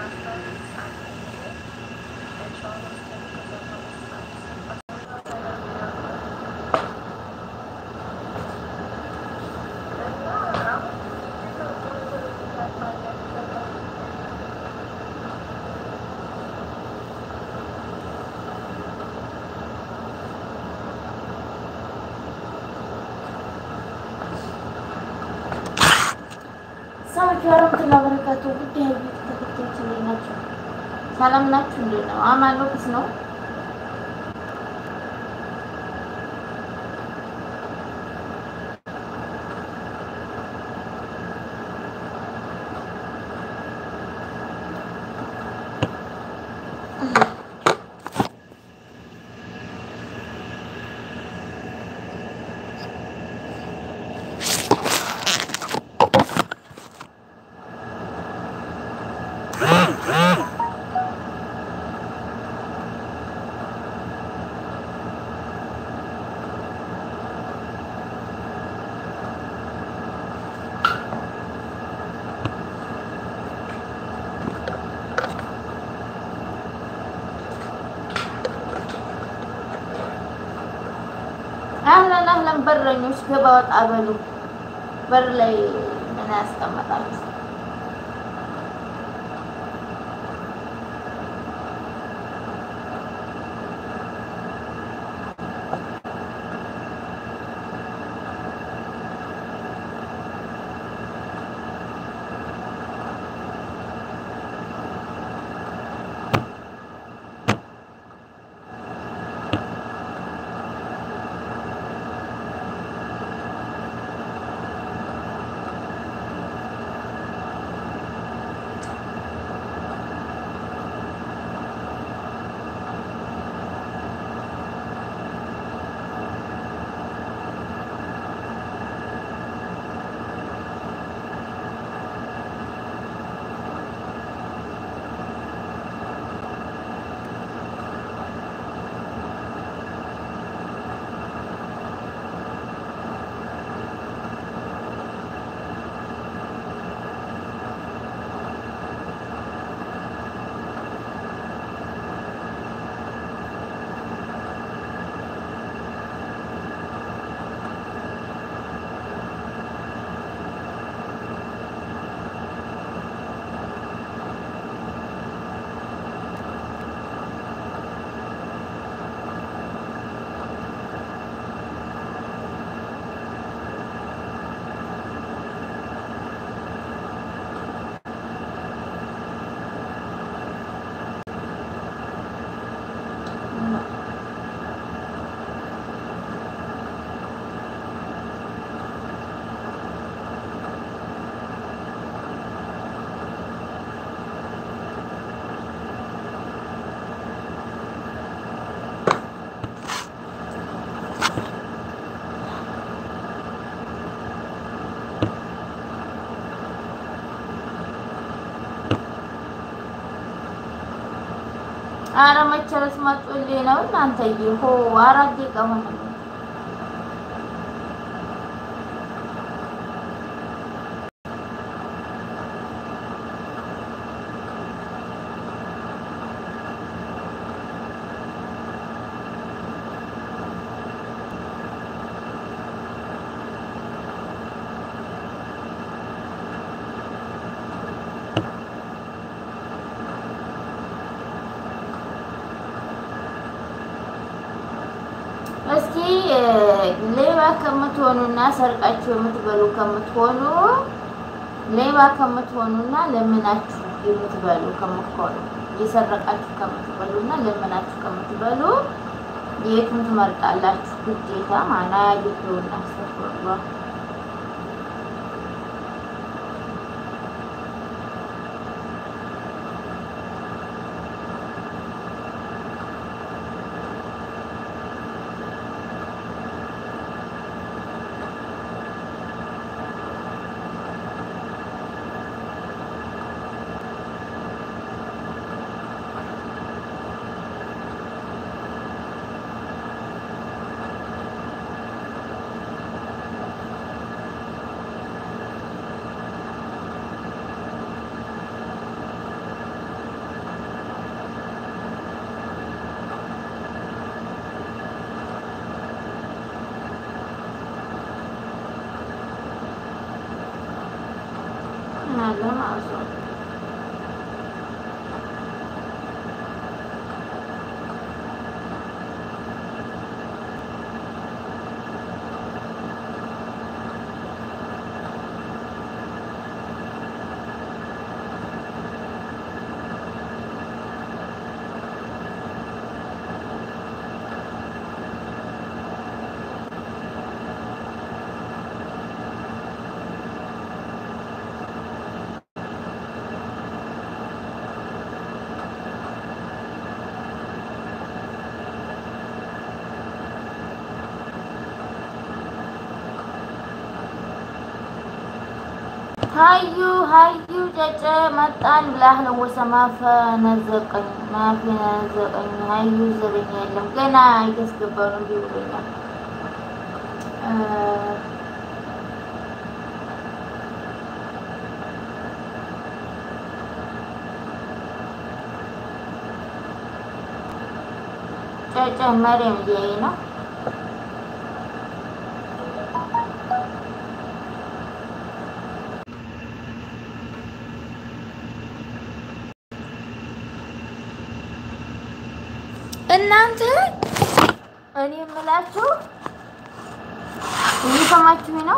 ሰዎች ወረምትና በረካቱ ጉዳይ ቤት ተከታዮች እንዴት ናቸው? ሰላም ናችሁ? እንዴት ነው? አማን ነው? ክስ ነው? አህለን አህለን በረኞች ገባ ወጣ በሉ። በር ላይ ምን ያስቀመጣችሁ? አረ መቸረስ መጡልኝ ነው እናንተዬ። ሆ አራት ደቂቃ ሆነ። እስኪ ሌባ ከምትሆኑና ሰርቃችሁ የምትበሉ ከምትሆኑ ሌባ ከምትሆኑና ለምናችሁ የምትበሉ ከምትሆኑ እየሰረቃችሁ ከምትበሉና ለምናችሁ ከምትበሉ የቱን ትመርጣላችሁ? ግዴታ ማና ያየውና አስተፈሯ ሀዩ ሀዩ ጨጨ መጣን ብላህ ነው ወሰማፈ ነዘቀኝ ማፊ ነዘቀኝ ሀዩ ዘበኛ የለም ገና እያስገባው ነው እንዲህ ብሎኛል። ጨጨ መሪም እያየ ነው እናንተ እኔ የምላችሁ እየሰማችሁ ነው።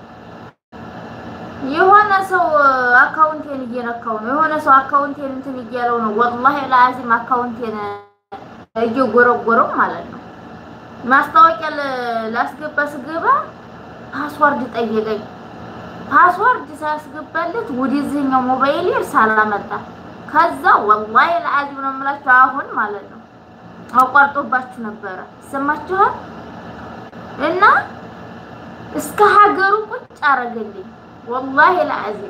የሆነ ሰው አካውንቴን እየነካው ነው። የሆነ ሰው አካውንቴን እንትን እያለው ነው። ወላሂ ለአዚም አካውንቴን እየጎረጎረው ማለት ነው። ማስታወቂያ ላስገባ ስገባ ፓስዋርድ ጠየቀኝ። ፓስዋርድ ሳያስገባለት ወደዚህኛው ሞባይል ሳላመጣ ከዛ ወላሂ ለአዚም ነው የምላችሁ አሁን ማለት ነው አቋርጦባችሁ ነበረ ሰማችኋል። እና እስከ ሀገሩ ቁጭ አረገልኝ ወላሂ ለአዚም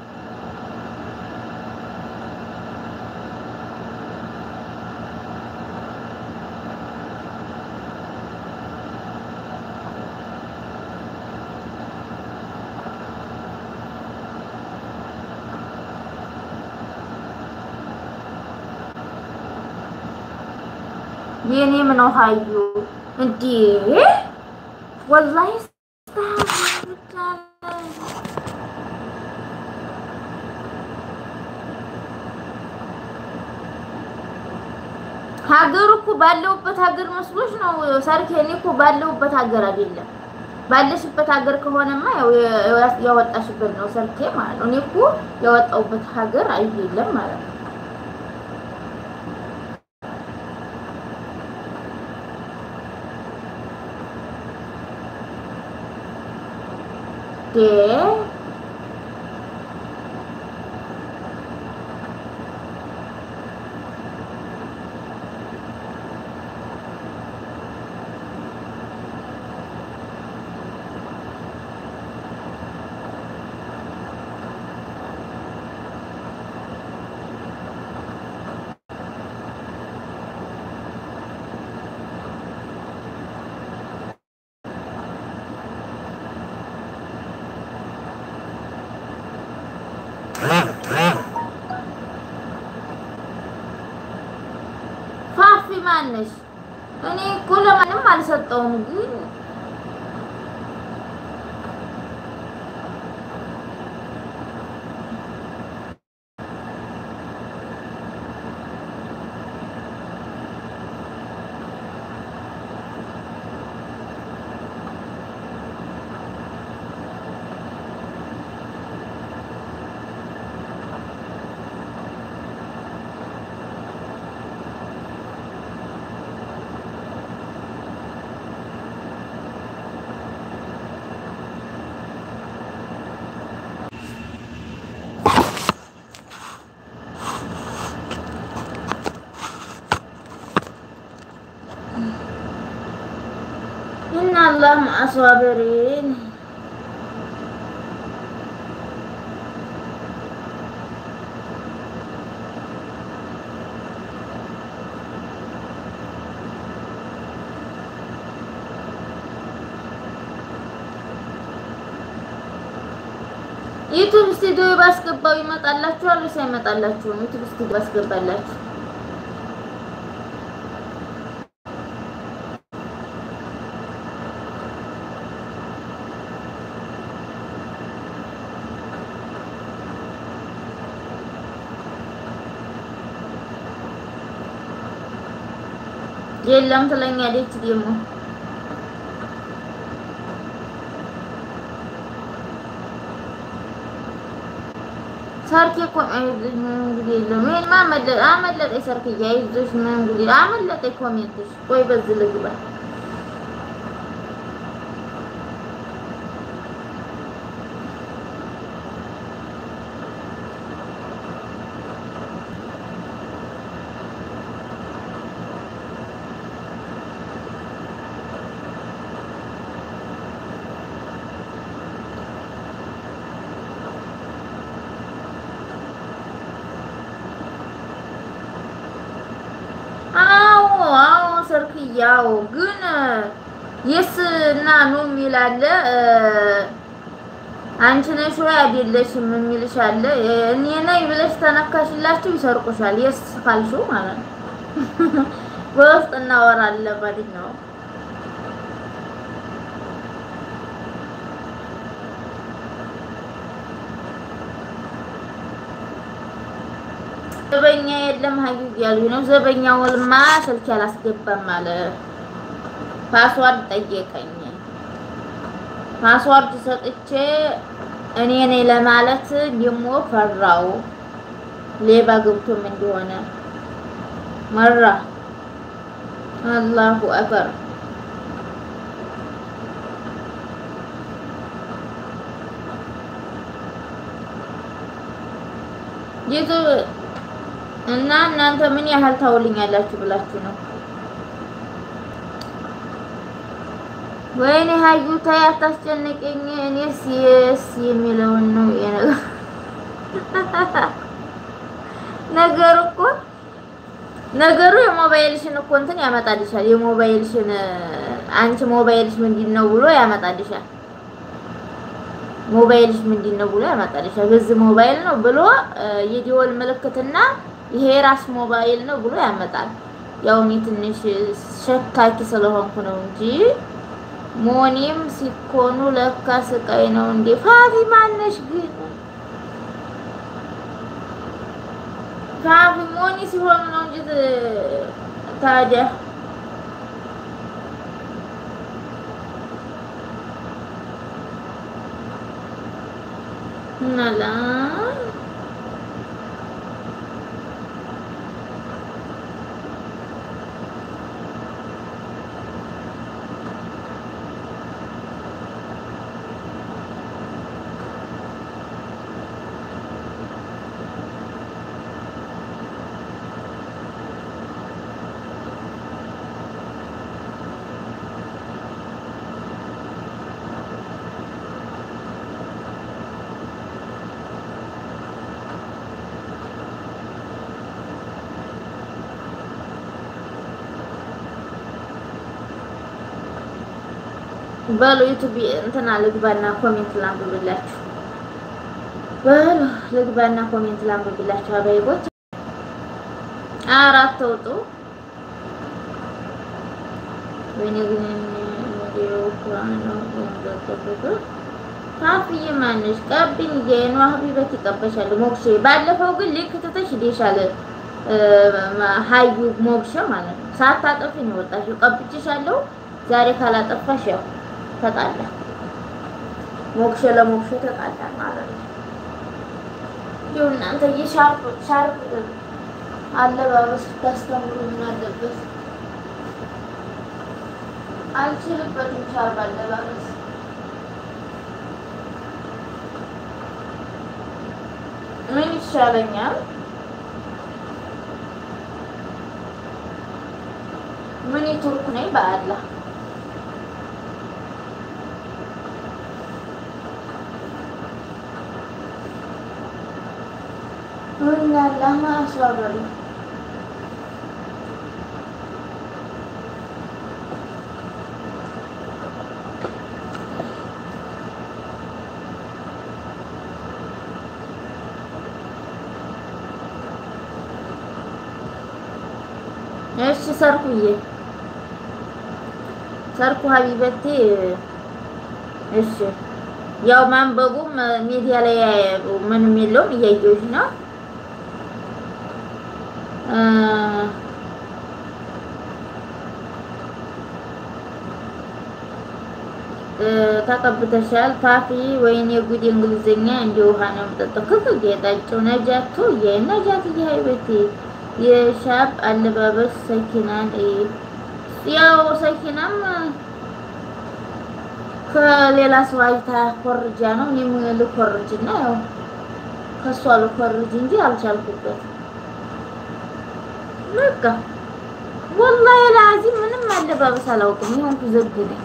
የኔ ምን ሀዩ እንዴ ወላሂ ሀገሩ እኮ ባለውበት ሀገር መስሎች ነው ሰርኬ። እኔ እኮ ባለውበት ሀገር አይደለም። ባለሽበት ሀገር ከሆነማ ያው ያወጣሽበት ነው ሰርኬ ማለት ነው። እኔ እኮ ያወጣውበት ሀገር አይደለም ማለት ነው። ዴ ፋፊ ማነሽ? እኔ እኮ ለማንም አልሰጠውም ግን እና አላህ ማአስዋበሪን ዩቱብ ስቱዲዮ ባስገባው ይመጣላችኋል ወይስ አይመጣላችሁም? ዩቱብ ስቱዲዮ ባስገባላችሁ የለም ትለኛለች ደግሞ ሰርኬ እኮ አይዞሽ ምንም እንግዲህ የለም። ይሄንማ አመለጠ አመለጠኝ። ሰርክዬ አይዞሽ ምንም እንግዲህ አመለጠኝ። ኮሜንትሽ ቆይ በዚህ ልግባ። ያው ግን የስ እና ኑ የሚል አለ። አንቺ ነሽ ወይ አይደለሽም የሚልሽ አለ። እኔ ነኝ ብለሽ ተነካሽላችሁ ይሰርቁሻል። የስ ካልሽው ማለት ነው። በውስጥ እናወራለን ማለት ነው። ዘበኛ የለም ሀዩ እያሉኝ ነው። ዘበኛውንማ ስልክ አላስገባም አለ። ፓስዋርድ ጠየቀኝ። ፓስዋርድ ሰጥቼ እኔ ነኝ ለማለት ደግሞ ፈራው። ሌባ ገብቶም እንደሆነ መራ። አላሁ አክበር ዩቱብ እና እናንተ ምን ያህል ታውልኛላችሁ ብላችሁ ነው? ወይኔ ሀዩ ታይ አታስጨንቀኝ። እኔስ የስ የሚለውን ነው ነገሩ እኮ ነገሩ የሞባይልሽን እኮ እንትን ያመጣልሻል። የሞባይልሽን አንቺ ሞባይልሽ ምንድን ነው ብሎ ያመጣልሻል። ሞባይልሽ ምንድን ነው ብሎ ያመጣልሻል። በዚህ ሞባይል ነው ብሎ የዲወል ምልክትና ይሄ ራስ ሞባይል ነው ብሎ ያመጣል። ያው እኔ ትንሽ ሸካኪ ስለሆንኩ ነው እንጂ ሞኒም ሲኮኑ ለካ ስቃይ ነው እንዴ። ፋፊ ማነሽ ግን ፋፊ ሞኒ ሲሆኑ ነው እንጂ ታዲያ እናላ በሉ ዩቱብ እንትና ልግባና ኮሜንት ላንብብላችሁ። በሉ ልግባና ኮሜንት ላንብብላችሁ። አበይቦች አራት ተውጡ ወይኔ ግን ካፍዬ ማነሽ ቀብኝ የኗ ሀቢበት ይቀበሻል። ሞክሼ ባለፈው ግን ሊንክ ትተሽ ሄደሻል። ሀዩ ሞክሼ ማለት ነው። ሳታጠፊ ነው ወጣሽው። ቀብቼሻለሁ። ዛሬ ካላጠፋሽ ያው ተጣላ ሞክሼ ለሞክሼ ተጣላ ማለት ነው። ይኸው እናንተ የሻርፕ ሻርፕ አለባበስ ታስተምሩ ምን አለበት? አልችልበትም ሻርፕ አለባበስ ምን ይሻለኛል? ምን ቱርክ ነኝ በአላህ ወላሂ ማስዋበሉ እሺ ሰርኩዬ ሰርኩ ሀቢበቴ እሺ ያው ማንበቡም ሚዲያ ላይ ምንም የለውም እያየሁሽ ነው ተቀብተሻል ታፊ ወይኔ ጉድ እንግሊዝኛ እንደ ውሃ ነው የምጠጣው ክክ ጌጣቸው ነጃቶ የነጃት የሀይበቴ የሻብ አለባበስ ሰኪናን ያው ሰኪናም ከሌላ ሰው አይታ ኮርጃ ነው እኔም ልኮርጅና ያው ከሷ ልኮርጅ እንጂ አልቻልኩበት በቃ ወላሂ ላዚም ምንም አለባበስ አላውቅም ይሆንኩ ዘግ ነኝ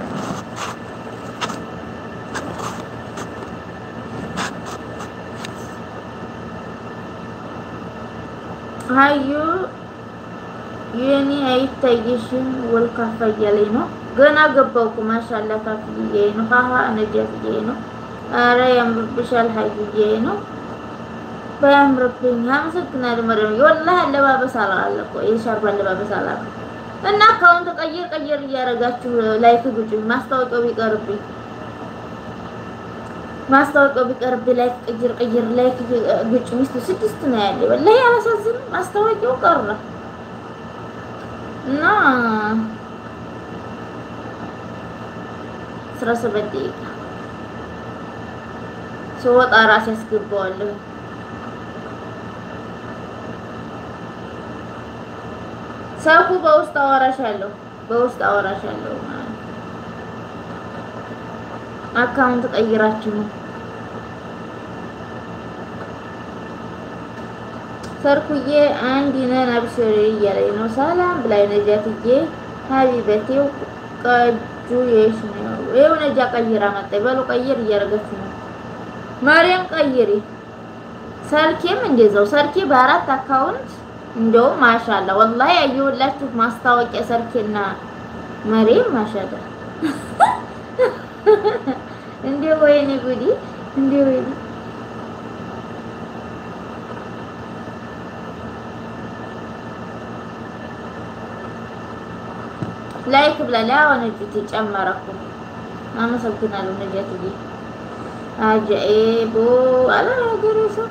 ሀዩ የኔ አይታየሽም ወልካፋ እያለኝ ነው። ገና ገባሁ እኮ ማሻአላ ካፍዬ ነው። ሀሀ ነጃትዬ ነው። አረ ያምርብሻል ሀይዬ ነው። ባያምርብኝ አመሰግናለሁ። መረም ወላሂ አለባበስ አላለ እኮ የሻርባ አለባበስ አላለ እና አካውንት ቀይር ቀይር እያደረጋችሁ ላይክ ግጩኝ። ማስታወቂያው ቢቀርብኝ ማስታወቂያው ቢቀርብኝ ላይክ ቀይር ቀይር ላይክ ግጩ። ሚስቱ ስድስት ነው ያለ ወላሂ አላሳዝንም። ማስታወቂያው ቀረ እና አስራ ሰባት ደቂቃ ስወጣ ራሴ ያስገባዋለሁ። ሰው በውስጥ አወራሻለሁ በውስጥ አወራሻለሁ ማለት አካውንት ቀይራችሁ ነው። ሰርኩዬ አንድ ነን አብሽሪ እያለኝ ነው። ሰላም ብላይ ነጃትዬ ሀቢበቴው ቀጁ የሽ ነው። ይኸው ነጃ ቀይራ መጣ። በሉ ቀይር እያደረገች ነው። ማርያም ቀይሪ። ሰርኬም እንደዛው ሰርኬ በአራት አካውንት እንደውም ማሻላ ወላሂ ያየሁላችሁ ማስታወቂያ ሰርኬና መሬም ማሻላ እንዴ ወይኔ ጉዲ እንዴ ወይኔ ላይክ ብላላ ወነጅት ጨመረኩ። አመሰግናለሁ ነጃትዬ። አጃኤቦ አላ ሀገሬ ሰው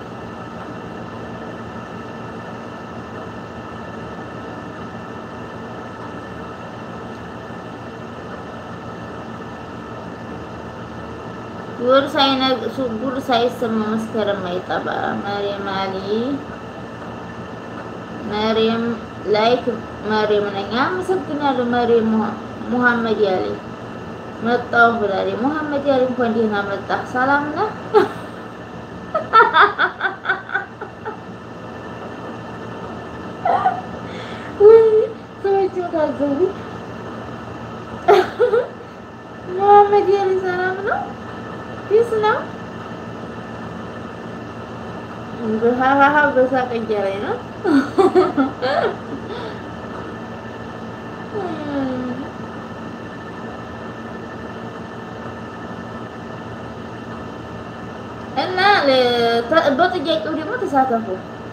ጉር ሳይነግሱ ጉር ሳይሰማ መስከረም አይጠባ። መሪም አሊ መሪም ላይክ መሪም ነኝ። አመሰግናለሁ መሪም ሙሐመድ ያሊ መጣሁ ብላለች። ሙሐመድ ያሊ እንኳን ደህና መጣህ። ሰላም ነህ? ሰዎቹ ታዘቡ። ሙሐመድ ያሊ ሰላም ነው? ፒስ ነው? በሀሀሀ በሳቅ እያለኝ ነው። እና በጥያቄው ደግሞ ተሳተፉ።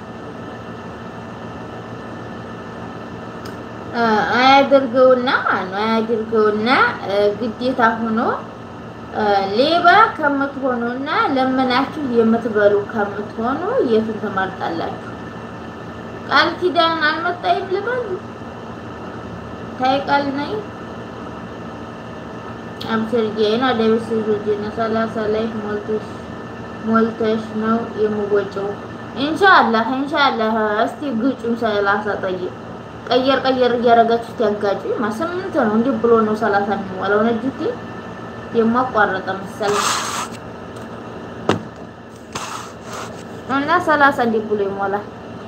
አያድርገውና ማነው አያድርገውና ግዴታ ሆኖ ሌባ ከምትሆኑና ለምናችሁ የምትበሉ ከምትሆኑ የቱን ትመርጣላችሁ? ቃል ኪዳን አልመጣይም ልበል ታይ ቃል ነኝ አብሰርጌ ነው ደብስ ጆጂና ሰላሳ ላይ ሞልተሽ ሞልተሽ ነው የምወጪው። ኢንሻአላህ ኢንሻአላህ። እስቲ ግጩን ሰላሳ ጠይቅ ቀየር ቀየር እያደረጋችሁ ያጋጩ ስምንት ነው እንዲህ ብሎ ነው ሰላሳ የሚሞላው ነጅቴ የማቋረጠ መሰለኝ እና ሰላሳ እንዲህ ብሎ ይሞላል።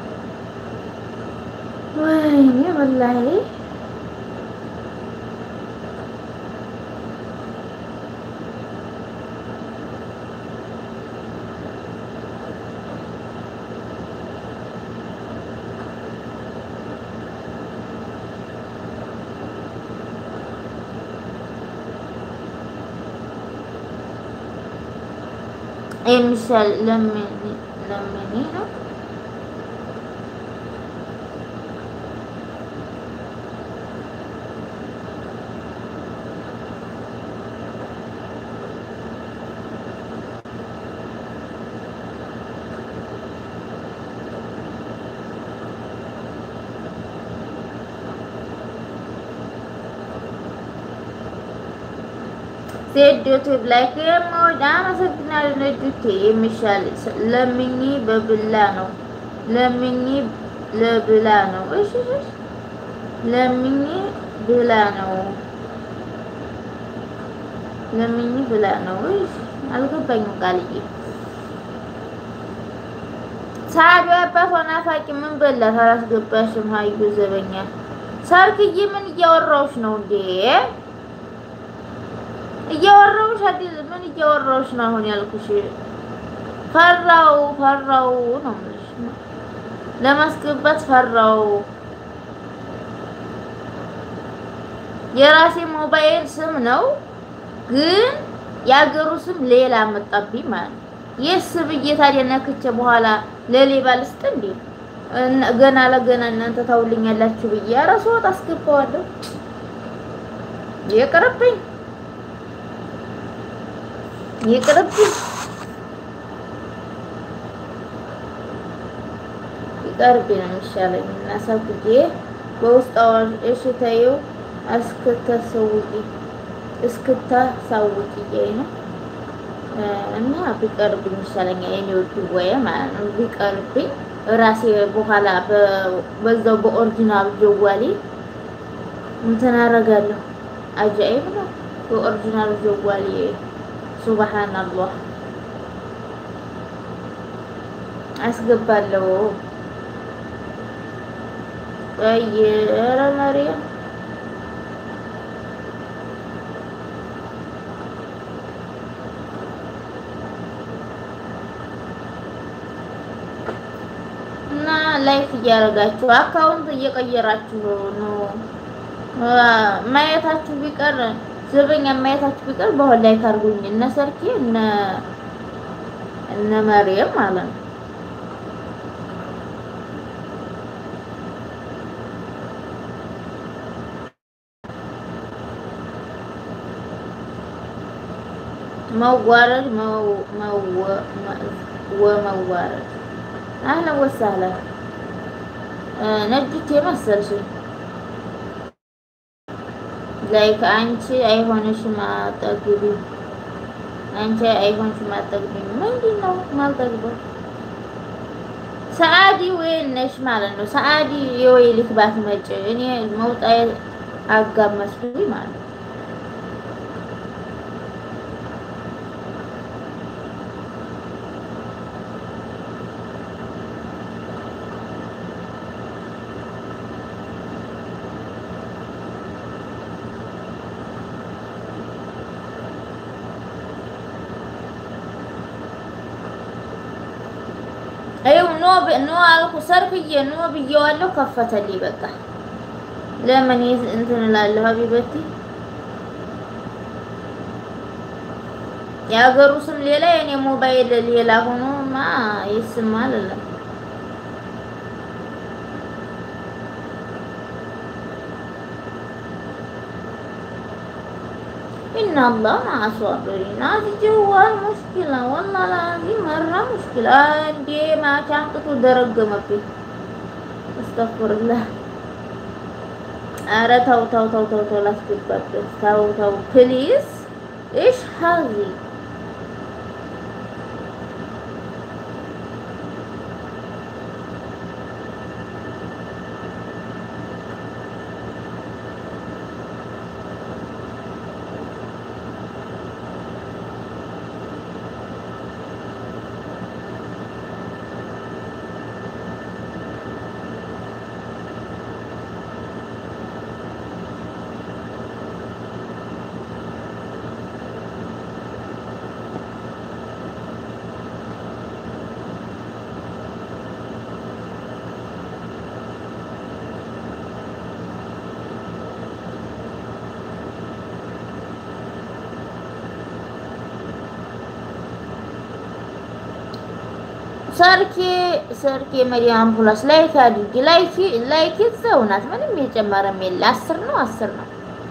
ወይኔ ወላሂ የሚሻል ለምን ለምን ነው ሴዶቱ ላይክ የምወድ አመሰግናለሁ። ነዱቴ የሚሻል ለምኝ በብላ ነው ለምኝ ለብላ ነው። እሺ እሺ ለምኝ ብላ ነው ለምኝ ብላ ነው። እሺ አልገባኝም ቃልዬ ሳዱ አባት ናፋቂ ምን በላት አላስገባሽም። ሀዩ ዘበኛ ሰርክዬ ምን እያወራሁሽ ነው እንዴ? እያወራሁሽ አይደል? ምን እያወራሁሽ ነው አሁን ያልኩሽ? ፈራው ፈራው ነው የምልሽ። ለማስገባት ፈራው የራሴ ሞባይል ስም ነው፣ ግን የአገሩ ስም ሌላ መጣብኝ ማለት ነው። የስ ብዬ ታዲያ ነክቼ በኋላ ለሌባ ልስጥ እንዴ? ገና ለገና እናንተ ታውልኛላችሁ ብዬ ኧረ ስወጣ አስገባዋለሁ። ይቅርብኝ ይቅርብኝ ይቀርብኝ ነው የሚሻለኝ። እና ሰብዬ በውስጥ አዋሽ እሺ ተይው እስክታሳውቂ እስክታሳውቂኝ ነው እና ቢቀርብኝ ይሻለኛል። የኔ ውድ ወይ ማለት ነው ቢቀርብኝ ራሴ በኋላ በዛው በኦሪጂናል ጀዋሌ እንትን አደርጋለሁ። አጃኢብ ነው በኦሪጂናል ጀዋሌ ሱብሃንአላህ አስገባለሁ። ቆይ ኧረ መሪያ እና ላይፍ እያደረጋችሁ አካውንት እየቀየራችሁ ነው። ማየታችሁ ቢቀር ዘበኛ ማየታችሁ ቢቀር በኋላ ላይ ካርጉኝ እነ ሰርኬ እነ እነ መሪየም ማለት ነው። መዋረድ ወመዋረድ አህለን ወሰህለን ነጅት የመሰልሽኝ ላይክ አንቺ አይሆንሽም አጠግቢ አንቺ አይሆንሽም አጠግቢ ምንድን ነው ማልጠግበው? ሰዓዲ ወይ ነሽ ማለት ነው። ሰዓዲ የወይ ልክ ባትመጪ እኔ መውጣ አጋመስኩኝ ማለት ነው። ይኸው ኖ ኖ አልኩ ሰርክዬ ኖ ብዬዋለሁ። ከፈተልኝ በቃ ለምን እንትን እላለሁ። ሀቢበቲ የሀገሩ ስም ሌላ የኔ ሞባይል ሌላ ሆኖማ ይስማል አለ إن الله مع الصابرين هذه جوال مشكلة والله العظيم مرة مشكلة عندي ما شنطته درقمብኝ استغفر الله ኧረ ተው ተው ተው ተው ተው ላስገባበት ተው ተው ፕሊዝ ايش هذه ሰርኬ ሰርኬ መዲያም ፕላስ ላይክ አድርጊ። ላይክ ላይክ እዛው ናት። ምንም የጨመረም የለ። አስር ነው አስር ነው።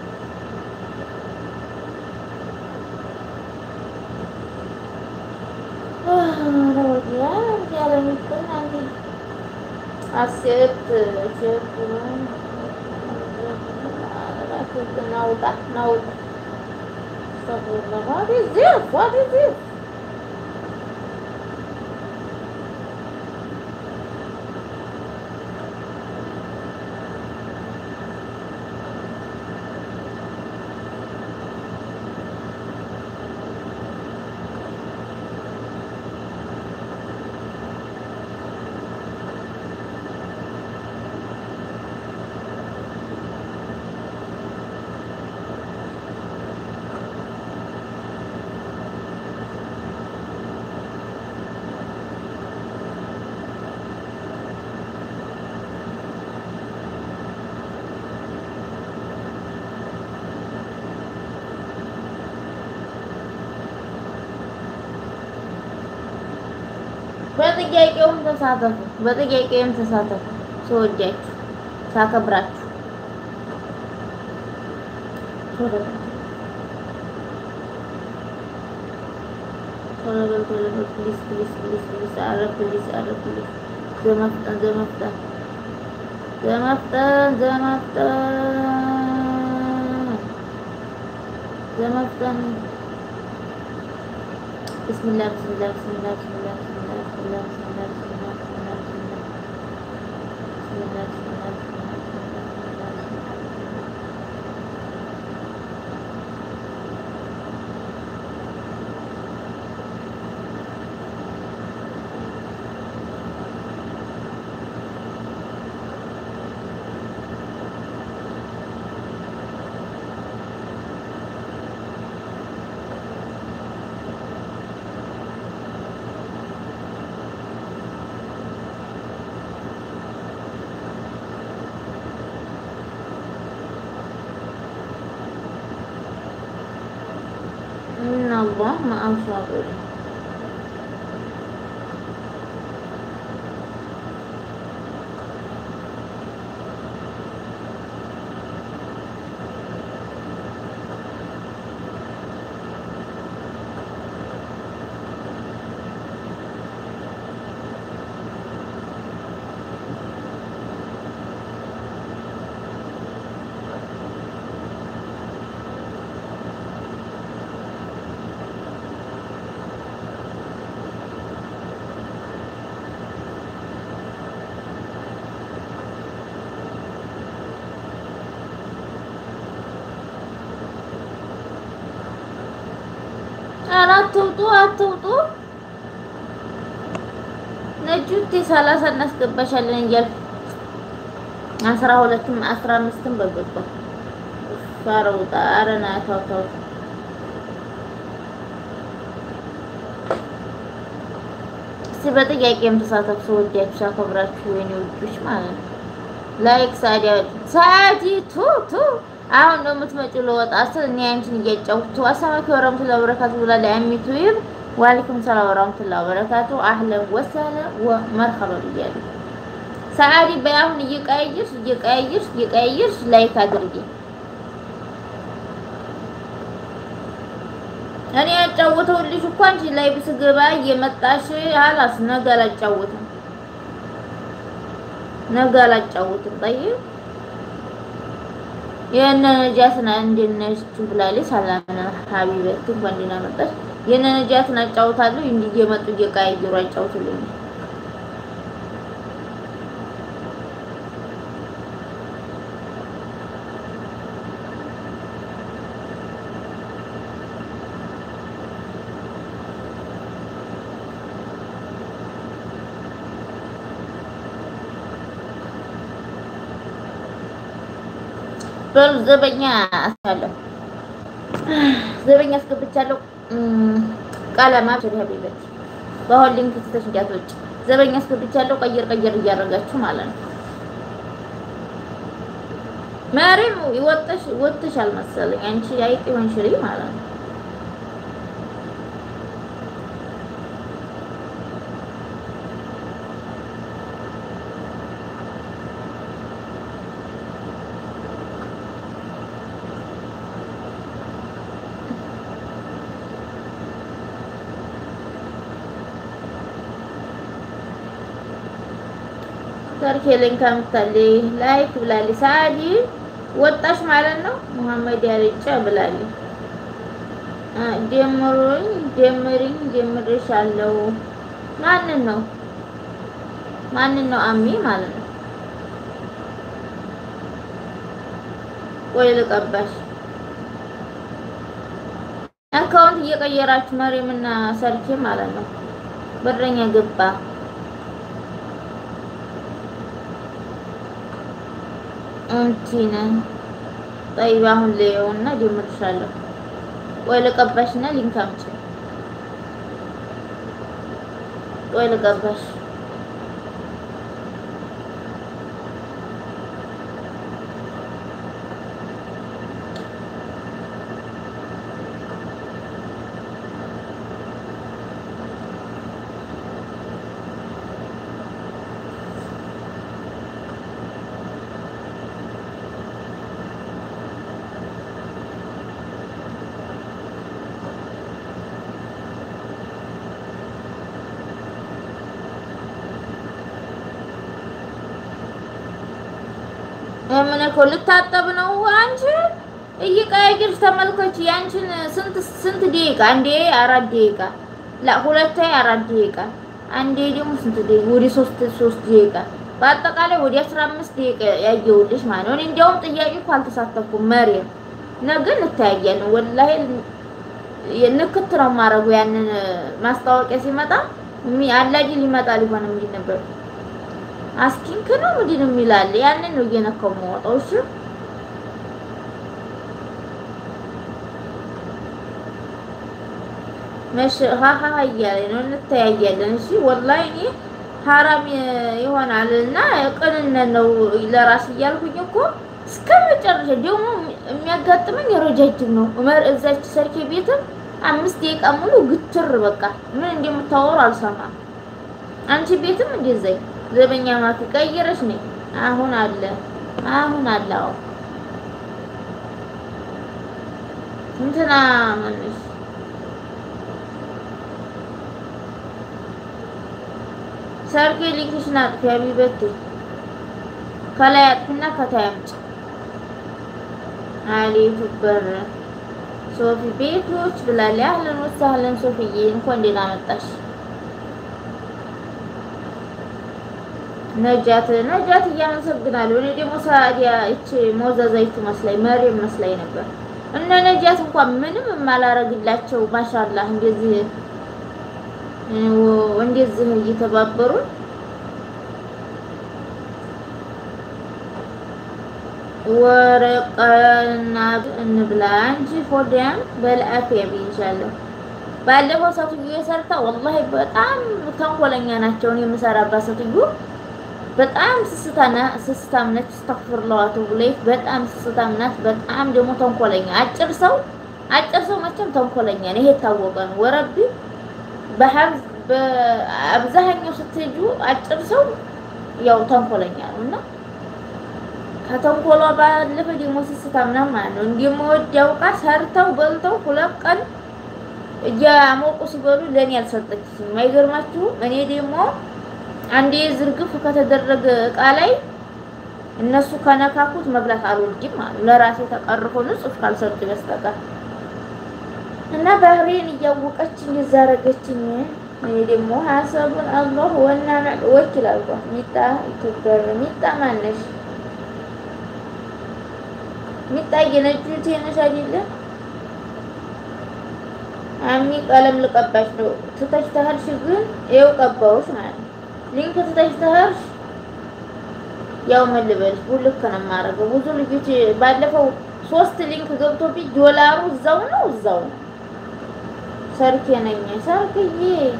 ናውጣ ናውጣ What is this? What is this? በጥያቄውም ተሳተፉ፣ በጥያቄውም ተሳተፉ። ስወዳችሁ ሳከብራችሁ ቶሎ በል ቶሎ በል ቶሎ በል ፕሊዝ ፕሊዝ ፕሊዝ ፕሊዝ ኧረ ፕሊዝ ኧረ ፕሊዝ ዘመፍጠን ዘመፍጠን ዘመፍጠን ዘመፍጠን ዘመፍጠን ብስሚላህ ብስሚላህ ብስሚላህ ብስሚላህ ብስሚላህ ብስሚላህ ብስሚላህ ብስሚላህ ብስሚላህ ብስሚላህ ብስሚላህ ብስሚላህ إن الله مع الصابرين ኧረ አትውጡ አትውጡ። ነጁቲ ሰላሳ እናስገባሻለን እያልኩ አስራ ሁለትም አስራ አምስትም በገባ ኧረ ውጣ ኧረ ና ተው ተው እስኪ በጥያቄም ተሳተፉ። ስወዳችሁ ሳከብራችሁ የኔ ውዶች ማለት ነው። ላይክ ሳዲያ ሳዲቱ ቱ አሁን ነው የምትመጪው ለወጣ ስል እኔ አንቺን እያጫወቱ አሰላሙ ወራህመቱላሂ ወበረካቱ ብላለች። አሚቱ ይብ ዋሊኩም ሰላም ወራህመቱላሂ ወበረካቱ አህለን ወሰህለን ወመርሐባ ብያለሁ። ሰዓዲ በአሁን እየቀያየርሽ እየቀያየርሽ እየቀያየርሽ ላይክ አድርጊ። እኔ ያጫወተውልሽ እኮ አንቺ ላይ ብስገባ እየመጣሽ አላስ ነገ አላጫወትም ነገ አላጫወትም። ጠይቅ የእነ ነጃትን እንዴት ነሽ ብላለች። ሰላም ሀቢበት እንኳን ደህና መጣሽ። የእነ ነጃትን አጫውታለሁ እንዲህ እየመጡ እየቀያየሩ አጫውቱልኝ። በሉ ዘበኛ አስቻለሁ ዘበኛ አስገብቻለሁ። ቀለማ ሀቢበት በአሁን ሊንክ ትተሽ እንዳትወጪ። ዘበኛ አስገብቻለሁ። ቀየር ቀየር እያደረጋችሁ ማለት ነው። መሪም ወጥሽ ወጥሻል መሰለኝ አንቺ አይጥ ሆንሽ ልጅ ማለት ነው። ሰርኬ ሊንክ አምጥታለች ላይክ ብላለች። ሳዲ ወጣሽ ማለት ነው። ሙሐመድ ያልጫ ብላለች። ጀምሩኝ ጀምሪኝ ጀምርሻለሁ። ማንን ነው ማንን ነው? አሚ ማለት ነው። ቆይ ልቀባሽ። አካውንት እየቀየራችሁ መሪምና ሰርኬ ማለት ነው። በረኛ ገባ እንቲነ ጠይባ አሁን ለየውና ጀምርሻለሁ። ቆይ ልቀባሽና ሊንክ አምጪ። ቆይ ልቀባሽ። ምን እኮ ልታጠብ ነው አንቺ እየቀያየርሽ ተመልከች። ያንቺን ስንት ስንት ደቂቃ አንዴ አራት ደቂቃ ላ ሁለቴ አራት ደቂቃ አንዴ ደግሞ ስንት ደቂቃ ወደ ሶስት ሶስት ደቂቃ በአጠቃላይ ወደ 15 ደቂቃ ያየውልሽ ማለት ነው። እኔ እንዲያውም ጥያቄ እኮ አልተሳተፍኩም። መሪም ነገ እንተያያለን። ወላሂ ንክት ነው የማደርገው። ያንን ማስታወቂያ ሲመጣ አላጅ ሊመጣ ሊሆን የሚል ነበር። አስኪንክ ነው ምንድን ነው የሚላል ያንን ነው እየነካው የማወጣው። እሺ መሽ ሀሀ እያለኝ ነው። እንተያያለን። እሺ ወላሂ እኔ ሀራም ይሆናል እና ቅንነት ነው ለራስ እያልኩኝ እኮ እስከ መጨረሻ ደግሞ የሚያጋጥመኝ ረጃጅም ነው። እዛች ሰርኬ ቤትም አምስት ደቂቃ ሙሉ ግትር በቃ ምን እንደምታወሩ አልሰማም። አንቺ ቤትም እንደዛኝ ዘበኛ ማፊ ቀይረሽ ነኝ አሁን አለ አሁን አለ አዎ እንትና ማነሽ ሰርጌ ሊንክሽን አጥፊ ሀቢበቴ ከላይ አጥፊና ከታይ አምጪ አሊፍ በር ሶፊ ቤቶች ብላለች። አህለን ወሰህለን ሶፊዬ እንኳን ደህና መጣሽ። ነጃት ነጃት እያመሰግናለሁ። እኔ ደግሞ ሳዲያ እቺ ሞዘዛይቱ መስላኝ መሪም መስላኝ ነበር። እነ ነጃት እንኳን ምንም የማላረግላቸው ማሻአላህ እንደዚህ እንደዚህ እየተባበሩ ወረቀና እንብላ እንጂ ሆዲያም በልአፊያ ብይሻለሁ። ባለፈው ሴትዮ የሰርታ ወላሂ በጣም ተንኮለኛ ናቸው። እኔ የምሰራባት ሴትዮ በጣም ስስታና ስስታም ነች። እስተግፍሩላህ ብለይ በጣም ስስታም ናት። በጣም ደግሞ ተንኮለኛ አጭር ሰው አጭር ሰው መቼም ተንኮለኛ ነው። ይሄ የታወቀ ነው። ወረቢ በሀብዝ በአብዛኛው ስትሄዱ አጭር ሰው ያው ተንኮለኛ ነው እና ከተንኮሏ ባለፈ ደግሞ ስስታም ናት ማለት ነው። እንደምወዳው ዕቃ ሰርተው በልተው ሁለት ቀን እያሞቁ ሲበሉ ለእኔ አልሰጠችኝም። አይገርማችሁም? እኔ ደግሞ አንዴ ዝርግፍ ከተደረገ እቃ ላይ እነሱ ከነካኩት መብላት አልወድም ማለት ለራሴ ተቀርፎ ንጹህ ካልሰጡ በስተቀር እና ባህሬን እያወቀች እንደዛረገችኝ እኔ ደግሞ ሀሰቡን አላህ ወና ወኪል አልኳት። ሚጣ ኢትዮጵያ ሚጣ ማነሽ? ሚጣ የነጁ ቴነሽ አይደለ? አሚ ቀለም ልቀባሽ ነው ትተሽ ተህርሽ ግን ይኸው ቀባውሽ ማለት ነው። ሊንክ ትተሽ ተህርሽ ያው ምን ልበልሽ ቡልክ ነው የማደርገው። ብዙ ልጆች ባለፈው ሶስት ሊንክ ገብቶብኝ ዶላሩ እዛው ነው እዛው ነው። ሰርኬ ነኝ ሰርክዬ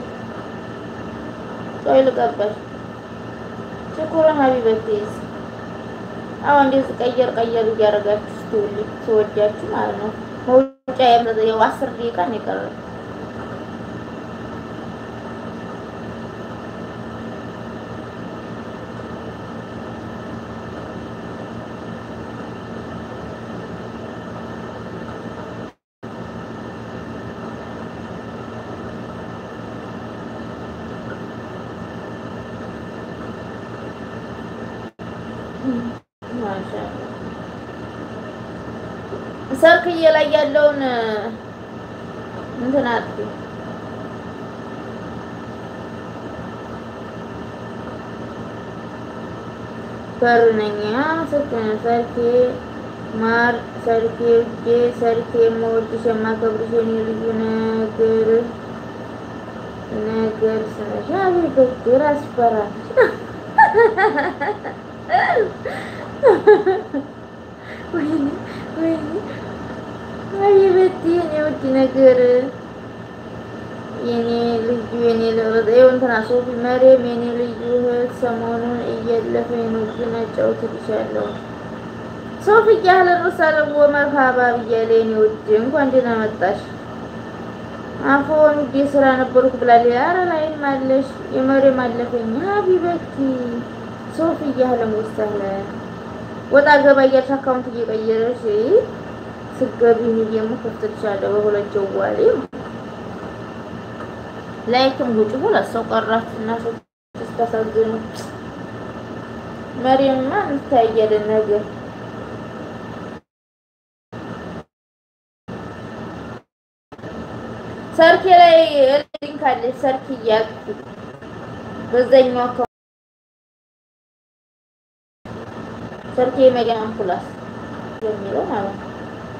ቆይ ልቀባሽ። ሽኩረን ሀቢበቴዝ አዎ እንደዚህ ቀየር ቀየር እያደረጋችሁ ስትውልኝ ትወዳችሁ ማለት ነው። መውጫ ያው አስር ደቂቃ ነው የቀረው። ሰርክዬ ላይ ያለውን እንትን አጥፊ በር ነኝ አመሰግናለሁ። ሰርኬ ማር ሰርኬ ውዴ ሰርኬ የምወድሽ የማከብርሽ የኔ ልዩ ነገር ነገር ስነሽ አቤት ራስ በራስ ወይኔ ወይኔ አቤት የኔ ውድ ነገር የኔ ልዩ የኔ ለበዛ ይኸው እንትና ሶፊ መሬም የኔ ልዩ እህት ሰሞኑን እየለፈኝ ነው፣ ግን አጫውትልሻለሁ። ሶፊ አህለን ወሰህለን ወመርሃባ ብያለሁ። የኔ ውድ እንኳን ደህና መጣሽ። አፎን ውዴ ስራ ነበርኩ ብላለች። ኧረ ላይም አለሽ የመሬም አለፈኝ ሀቢበቲ ሶፊ አህለን ወሰህለን ወጣ ገባ እያልሽ አካውንት እየቀየረሽ ስገቢ ሚዲየሙ ከፍትልሻለሁ በሁለት ጀዋሌ ላይክም ጉጭ ሁለት ሰው ቀራችሁ እና ስታሳዝኑ መሪምማ እንታያለን ነገር ሰርኬ ላይ ሊንክ አለች። ሰርክ እያልኩ በዛኛው አካውንት ሰርኬ መዲያም ፕላስ የሚለው ማለት ነው።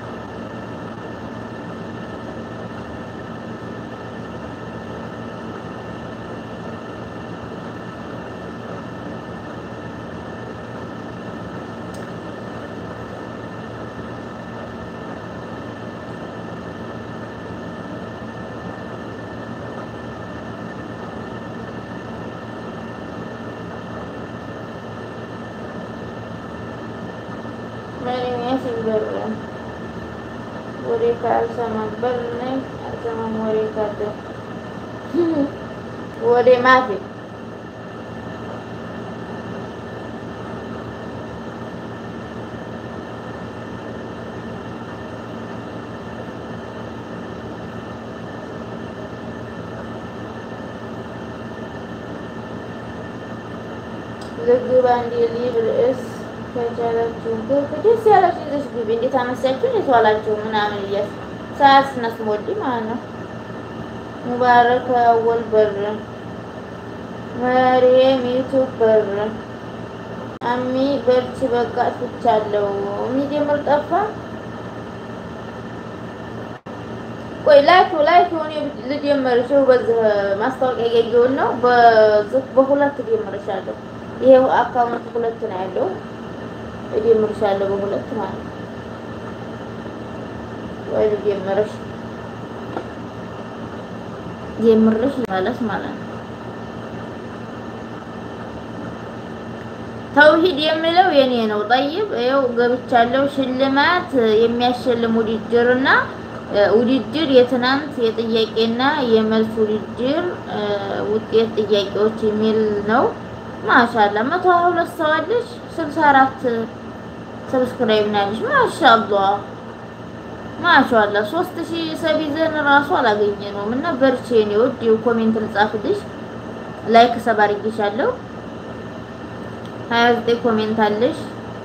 ወሬ ካልሰማን በል ነኝ አልሰማም። ወሬ ካለ ወሬ ማፊ ልግባ እንዲ ሊብ ርዕስ ከቻላችሁ ደስ ያላችሁ ይዘሽ ግቢ። እንዴት አመሳችሁ እንዴት ዋላችሁ ምናምን እያስ ሰዓት ስናስሞዲ ማለት ነው። ሙባረክ አወል በር መሪየም ዩቱብ በር አሚ በርቺ በቃ ፍቻለሁ። የሚጀምር ጠፋ። ቆይ ላይክ ላይክ የሆነ ልጀምርሽ በዚህ ማስታወቂያ ያየውን ነው። በዚህ በሁለት ልጀምርሻለሁ። ይሄ አካውንት ሁለት ነው ያለው እጀምርሻለሁ በሁለት ማለት ነው። ወይ ልጀምርሽ ጀምርሽ ማለት ማለት ነው። ተውሂድ የሚለው የኔ ነው። ጠይብ ይኸው ገብቻለሁ። ሽልማት የሚያሸልም ውድድርና ውድድር የትናንት የጥያቄና የመልስ ውድድር ውጤት ጥያቄዎች የሚል ነው። ማሻአላ መቶ ሀያ ሁለት ሰው አለሽ። ስልሳ አራት ሰብስክራይብ ናለሽ። ማሻአላ ማሻአላ ሶስት ሺህ ሰብ ይዘን ራሱ አላገኘነውም እና በርቼ ነው ወድ ኮሜንት ልጻፍልሽ። ላይክ ሰብ አድርጌሻለሁ። ሀያ ዘጠኝ ኮሜንት አለሽ።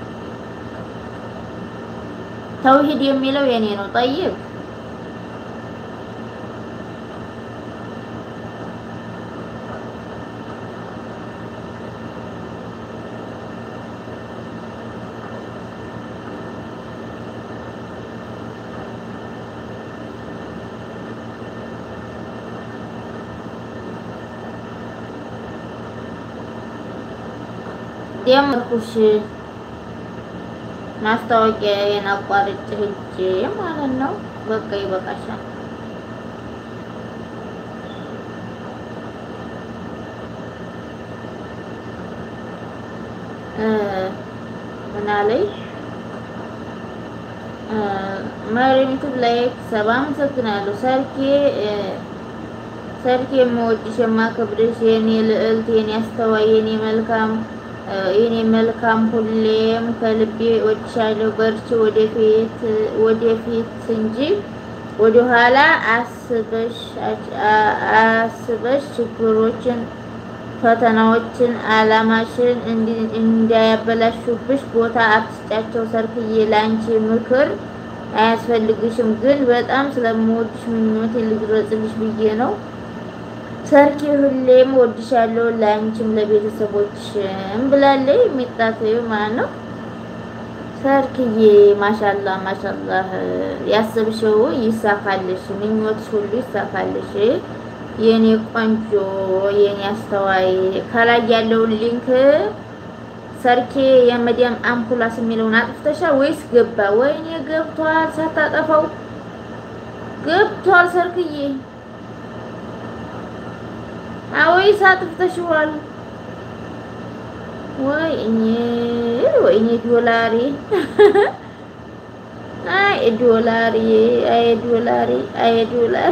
ተውሂድ የሚለው የኔ ነው። ጠይብ ጀመርኩሽ ማስታወቂያዬን አቋርጬ ሂጅ ማለት ነው። በቃ ይበቃሻል። ምን አለኝ መሪምቱብ ላይክ ሰባ አመሰግናለሁ። ሰርኬ ሰርኬ የምወድሽ የማከብርሽ የኔ ልዕልት የኔ አስተዋይ የኔ መልካም የኔ መልካም ሁሌም ከልቤ ወድሻለሁ። በርቺ ወደፊት ወደፊት እንጂ ወደኋላ አስበሽ አስበሽ ችግሮችን፣ ፈተናዎችን አላማሽን እንዳያበላሹብሽ ቦታ አትስጫቸው። ሰርክዬ ላንቺ ምክር አያስፈልግሽም፣ ግን በጣም ስለምወድሽ ምኞቴ ልግለጽልሽ ብዬ ነው። ሰርኪ ሁሌም ወድሻለሁ ለአንቺም ለቤተሰቦችም ብላለች። የሚጣት ማለት ነው። ሰርክዬ ማሻላ ማሻላ ያሰብሽው ይሳካልሽ፣ ምኞትሽ ሁሉ ይሳካልሽ። የኔ ቆንጆ የኔ አስተዋይ ከላይ ያለውን ሊንክ ሰርኬ የመዲያም አምፑላስ የሚለውን አጥፍተሻል ወይስ ገባ? ወይኔ ገብቷል፣ ሳታጠፋው ገብቷል ሰርክዬ አወይስ አጥፍተሽዋል? ወይኔ ወይኔ ዶላሪ አይ ዶላሪ አይ ዶላሪ አይ ዶላሪ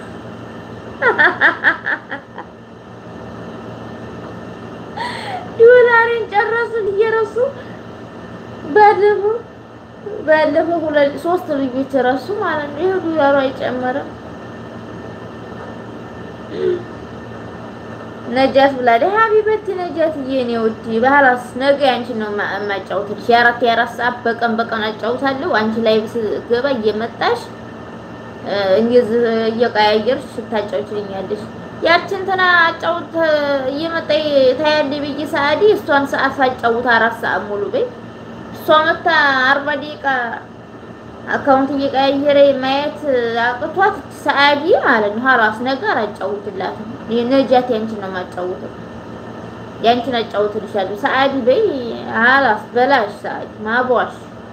ዶላሪን ጨረሱን እየረሱ ባለፈው ባለፈው ሁለት ሶስት ልጆች ረሱ ማለት ነው። ይሄ ዶላሩ አይጨመረም። ነጃት ብላለች። ሀቢበቲ ነጃት የኔ ውድ ባህላስ ነገ አንቺን ነው የማጫውትልሽ። የአራት የአራት ሰዓት በቀን በቀን አጫውታለሁ። አንቺ ላይ ስገባ እየመጣሽ እንደዚህ እየቀያየርሽ ታጫውችልኛለሽ። ያችን ትና አጫውት እየመጣ ታያለሽ ብዬ ሰዓዲ እሷን ሰዓት ሳጫውት አራት ሰዓት ሙሉ በይ እሷ መታ አርባ ደቂቃ አካውንት እየቀያየረ ማየት አቅቷት ሰዓዲ ማለት ነው። ሀላስ ነገር አጫውትላትም ነጃት ያንቺን ነው የማጫውተው። ያንቺን አጫውትልሻለሁ ሰዓዲ በይ ሀላስ በላሽ ሰዓዲ ማቧሽ።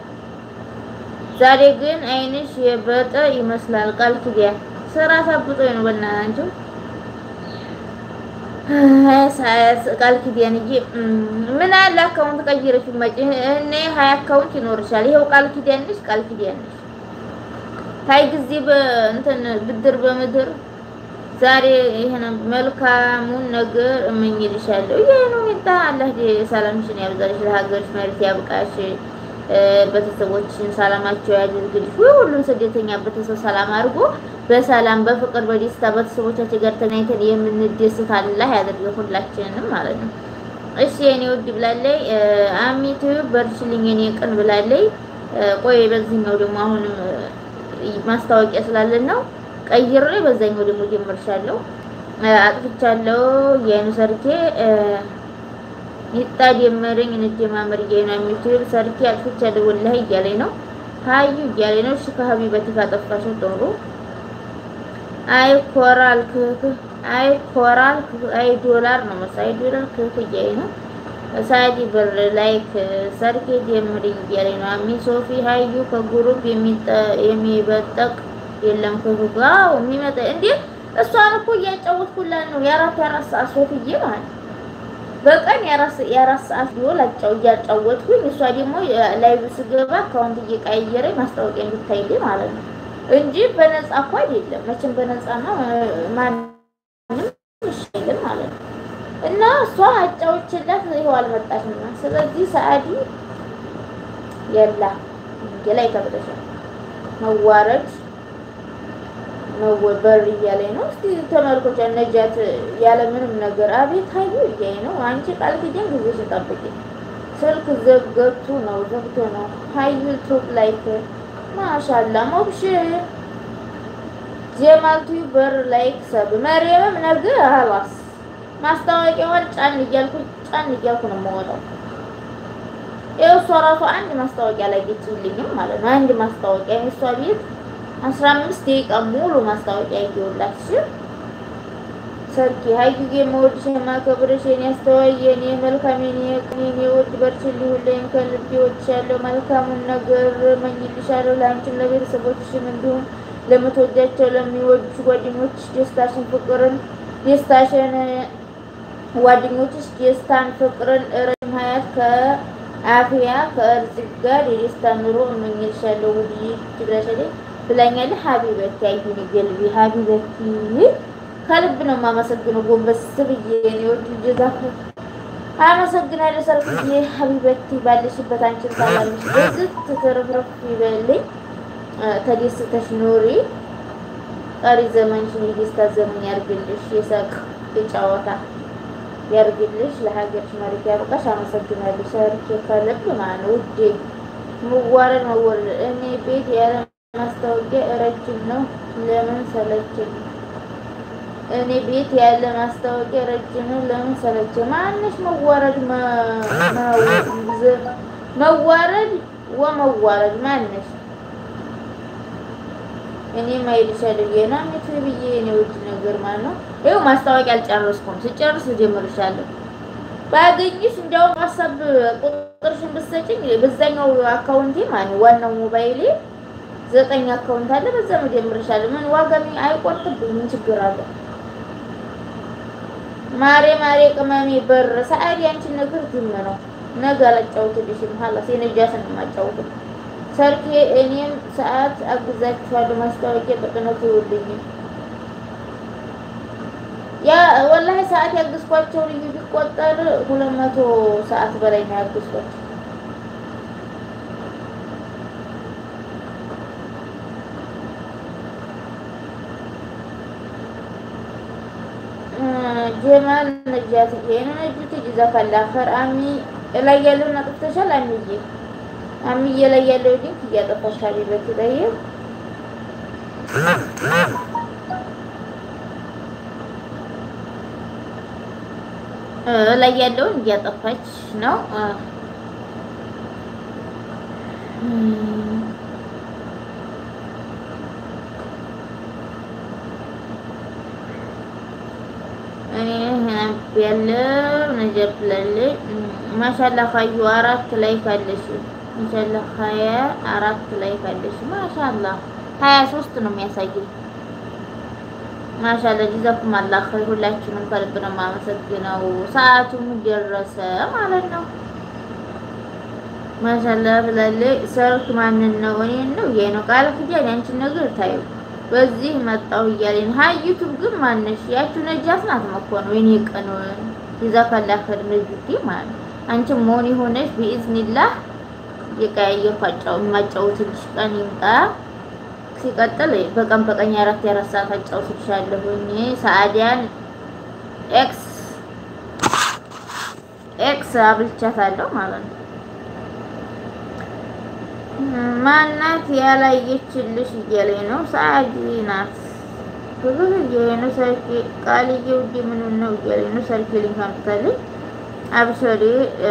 ዛሬ ግን አይንሽ የበጠ ይመስላል። ቃል ኪዳን ስራ ታብጦ ነው በእናትህ ቃል ኪዳን እንጂ ምን አለ አካውንት ቀይረሽ መጪ እኔ ሀያ አካውንት ይኖርሻል። ይሄው ቃል ኪዳን ነሽ፣ ቃል ኪዳን ነሽ። ታይ ጊዜ በእንትን ብድር በምድር ዛሬ ይሄን መልካሙን ነገር እመኝልሻለሁ። ይሄ ነው ሚጣ አላህ ሰላምሽን ያብዛልሽ፣ ለሀገርሽ መሬት ያብቃሽ፣ ቤተሰቦችሽን ሰላማቸው ያድርግልሽ። ሁሉም ስደተኛ ቤተሰብ ሰላም አድርጎ በሰላም በፍቅር በደስታ ቤተሰቦቻችን ጋር ተገናኝተን የምንደስት አላህ ያደርገን ሁላችንንም ማለት ነው። እሺ የኔ ውድ ብላለይ አሚቱ በርችልኝ የኔ ቅን ብላለይ። ቆይ በዚህኛው ደግሞ አሁንም ማስታወቂያ ስላለን ነው ቀይሬ በዛኛው ደግሞ ጀምርሻለሁ። አጥፍቻለሁ የአይኑ ሰርኬ ይጣ ደመረኝ እንደማመር እያለ ነው የሚችል ሰርኬ አጥፍቻለሁ ወላሂ እያለኝ ነው ሀዩ እያለኝ ነው። እሺ ከሀቢበቲ ካጠፋሽው ጥሩ አይ ኮራል ክክ አይ ኮራል አይ ዶላር ነው መሰለኝ አይ ዶላር ክክ እያለኝ ነው። ሳዲ በር ላይክ ሰርኬ ጀምሪ እያለኝ ነው። አሚ ሶፊ ሀዩ ከጉሩፕ የሚበጠቅ የለም ክክ ጋው የሚመጣ እንዴ እሷን እኮ እያጫወትኩላት ነው። የአራት የአራት ሰዓት ሶፍዬ ማለት በቀን የአራት ሰዓት ቢሆን አጫው እያጫወትኩኝ እሷ ደግሞ ላይቭ ስገባ አካውንት እየቀያየረኝ ማስታወቂያ እንድታይልኝ ማለት ነው እንጂ በነፃ እኮ አይደለም። መቼም በነፃማ ማንም ይሻይልም ማለት ነው። እና እሷ አጫውችላት ይኸው አልመጣችም። ስለዚህ ሰዓዲ የላ ላይ ተብለሻል መዋረድ መወበር እያለኝ ነው። እስቲ ተመልኮቻ ነጃት ያለ ምንም ነገር አቤት ሀዩ እያለኝ ነው። አንቺ ቃል ኪዳን ጊዜሽን ጠብቂ። ስልክ ዘግቶ ነው ዘግቶ ነው። ሀዩ ቱብ ላይክ ማሻላ ሞብሽ ጀማልቱ በር ላይክ ሰብ መሪየምም ነገር አላስ ማስታወቂያዋን ጫን እያልኩ ጫን እያልኩ ነው የምወጣው። ይኸው እሷ ራሷ አንድ ማስታወቂያ ላይ ጌችልኝም ማለት ነው። አንድ ማስታወቂያ እሷ ቤት አስራ አምስት ደቂቃ ሙሉ ማስታወቂያ ይገውላት እሺ። ሰርኪ ሀዩዬ የምወድሽ የማከብርሽ የኔ አስተዋይ የኔ መልካም የኔ ቅን የኔ ውድ በርችልኝ፣ ሁሌም ከልቤ እወድሻለሁ። መልካሙን ነገር እመኝልሻለሁ ለአንቺም ለቤተሰቦችሽም እንዲሁም ለምትወጃቸው ለሚወዱሽ ጓደኞችሽ ደስታሽን፣ ፍቅርን ደስታሽን ጓደኞችሽ ደስታን፣ ፍቅርን፣ ረጅም ሀያት ከአፍያ ከእርዝቅ ጋር የደስታ ኑሮ እመኝልሻለሁ ውድ ትግረሻለኝ ብላኛለህ። ሀቢበቲ አይሁን ገልቢ ሀቢበቲ ከልብ ነው የማመሰግነው። ጎንበስ ብዬ እኔ ወድ ልጅዛፍ አመሰግናለሁ። ሰርፍዬ ሀቢበቲ ባለሽበት አንቺን ሰላምሽ በዝት ትርፍርፍ ይበልኝ። ተደስተሽ ኑሪ። ቀሪ ዘመንሽን የደስታ ዘመን ያርግልሽ። የሳቅ የጨዋታ ያርግልሽ። ለሀገርሽ መሬት ያብቃሽ። አመሰግናለሁ ሰርኬ ከልብ ማለት ነው ውዴ። መዋረድ መወረድ እኔ ቤት ያለ ማስታወቂያ ረጅም ነው። ለምን ሰለቸኝ? እኔ ቤት ያለ ማስታወቂያ ረጅም ነው። ለምን ሰለቸኝ? ማንሽ መዋረድ መዋረድ ወመዋረድ ማንሽ? እኔ ማይልሻለሁ የና ምት ብዬ እኔ ውድ ነገር ማለት ነው። ይኸው ማስታወቂያ አልጨረስኩም። ስጨርስ እጀምርሻለሁ። ባገኝሽ እንዲያውም ሀሳብ ቁጥርሽን ብትሰጪኝ በዛኛው አካውንቴ ማለት ነው ዋናው ሞባይሌ ዘጠኝ አካውንት አለ። በዛ መጀመርሻለሁ። ምን ዋጋ አይቆርጥብኝ። ምን ችግር አለ? ማሬ ማሬ ቅመሜ በር ሰዓዲ አንቺን ነገር ዝም ነው። ነገ አላጫውትልሽም። ሀላስ የነጃትን የማጫውት ሰርኬ እኔም ሰዓት አግዛችኋለሁ። ማስታወቂያ በቅነቱ ይውልኝ። ያ ወላሂ ሰዓት ያግዝኳቸው ልዩ ቢቆጠር ሁለት መቶ ሰዓት በላይ ነው ያግዝኳቸው። ጀማል ነጃት ይሄን ነጅት ጀዛካላ ኸር አሚ ላይ ያለውን አጥፍተሻል። አሚዬ አሚዬ ላይ ያለው ሊንክ እያጠፋሽ ሀቢበት ላይ ላይ ያለውን እያጠፋች ነው። ያለው ነገር ብላለች። ማሻላ ሀዩ አራት ላይ ካለሽ ማሻላ ሀያ አራት ላይ ካለሽ ማሻላ ሀያ ሶስት ነው የሚያሳየው። ማሻላ ጀዛኩም አላህ ኸይር። ሁላችንም ከልብ ነው የማመሰግነው። ሰዓቱም ደረሰ ማለት ነው። ማሻላ ብላለች። ሰርክ ማንን ነው? እኔን ነው ይሄ ነው ቃል ፍጃን ያንቺን ነገር ታዩ በዚህ መጣው እያለኝ ሀይ ዩቱብ ግን ማነሽ? ያቺው ነጃት ናት መኮነው የኔ ቀን ጀዛካላ ኸይር ነጅቲ ማለት አንቺም መሆን የሆነሽ ቢኢዝኒላህ የቀያየርኩ የማጫውትልሽ ቀን ይምጣ። ሲቀጥል በቀን በቀን የአራት የአራት ሰዓት አጫውትልሻለሁኝ። ሰአዲያን ኤክስ ኤክስ አብልቻታለሁ ማለት ነው። ማናት ያላየችልሽ እያለኝ ነው። ሰአዲ ናት ብዙ እያለኝ ነው። ሰርኪ ቃልዬ ውዴ ምን ነው እያለኝ ነው። ሰርኪ ሊንክ አምጥታለች። አብሰሪ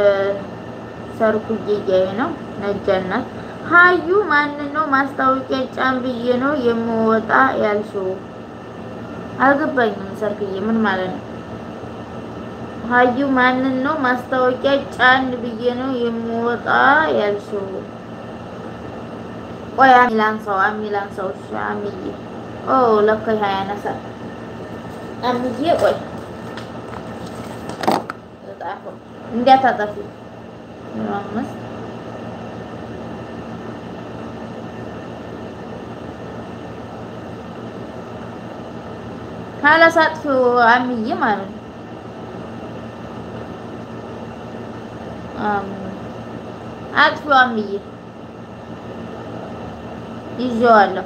ሰርኩዬ እያለኝ ነው። ነጃናት ሀዩ ማንን ነው ማስታወቂያ ጫን ብዬ ነው የምወጣ ያልሽው? አልገባኝም። ሰርክዬ ምን ማለት ነው? ሀዩ ማንን ነው ማስታወቂያ ጫን ብዬ ነው የምወጣ ያልሽው? ቆይ አሚላን ሰው አሚላን ሰው እሺ፣ አሚዬ ኦ ለካ ይሄ ያነሳል። አሚዬ ቆይ ጣፎ እንዲያታጠፊ አምስት ካላሳጥፊው አሚዬ ማለት ነው። አጥፊው አሚዬ ይዤዋለሁ።